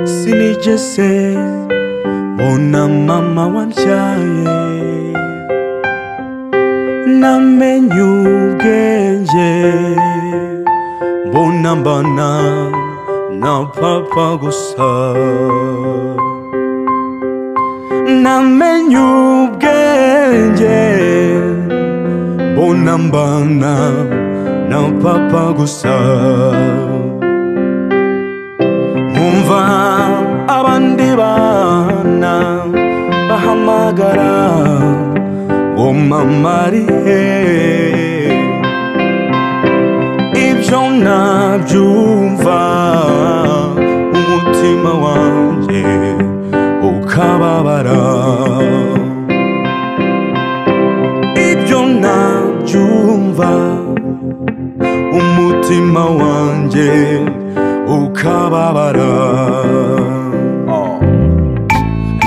yaje se mbona mama wambyaye namenye ubwenge mbona mbana na papa gusa namenye ubwenge mbona mbana na papa gusa nkumva abandi bana bahamagara ngo mama ari he ibyo nabyumva umutima wanjye ukababara ibyo nabyumva umutima wanjye ukababara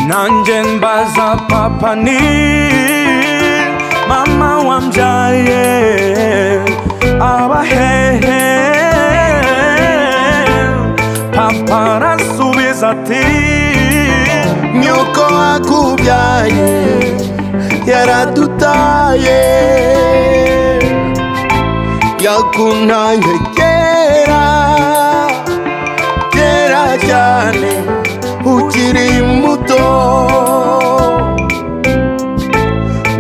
nanjye mbaza papa ni mama wambyaye abahehe papa arasubiza ati nyoko wakubyaye yaradutaye yakuntaye kera kera cyane ukiri muto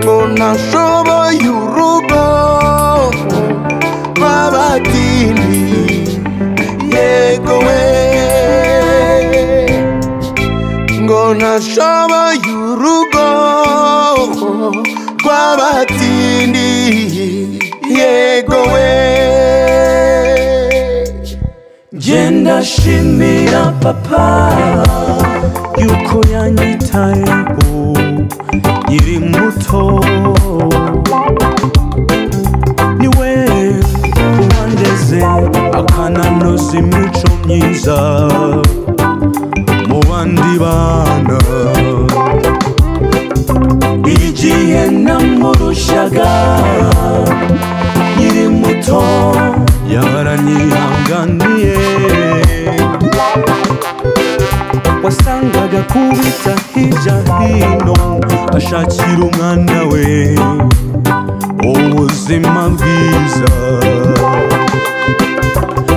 ngo ntashoboye urugo rw'abadini yego we ngo ntashoboye urugo rw'abatindi yego we genda shimira papa yuko yanyitayeho nkiri muto niwe wandeze akananoza imico myiza mu bandi bana igihe namurushaga nkiri muto yaranyihanganiye wasangaga kubita hirya hino ashakira umwana we ubuzima bwiza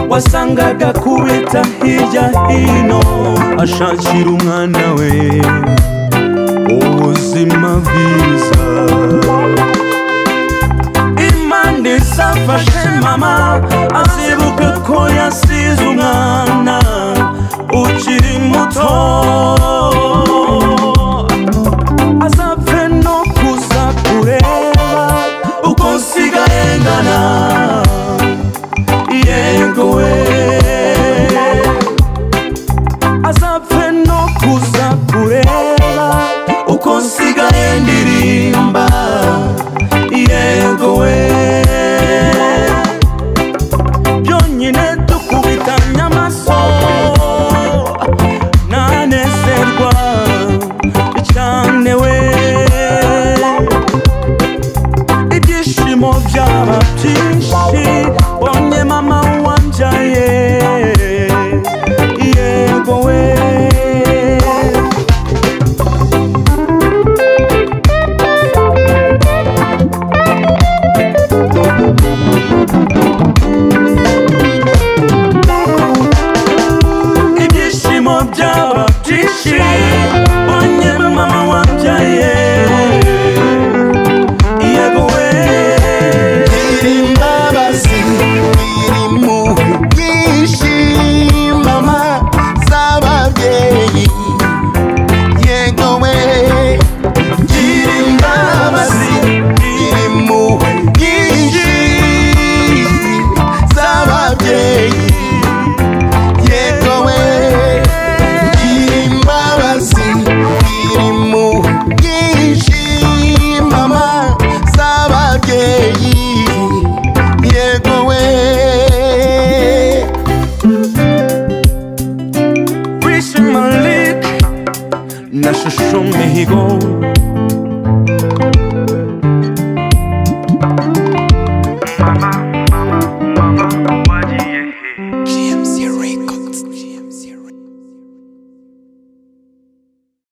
wasangaga kubita hirya hino ashakira umwana we ubuzima bwiza imana izafashe mama azibuke ko yasize umwana ukiri muto azapfe no kuza kureba uko nsigaye ngana yego we azapfe no kuza kureba uko nsigaye ndirimba yego we byonyine dukubitanye amaso nanezerwa cyane we ibyishimo byaba byinshi bonye mama wambyaye yego we ibyishimo byaba byinshi bonye mama wambyaye yego we gira imbabazi gira impuhwe nyinshi mama z'ababyeyi yego we gira imbabazi gira impuhwe nyinshi z'ababyeyi yego we gira imbabazi gira impuhwe nyinshi mama z'ababyeyi yego we Rich Malik na Shusho Mihigo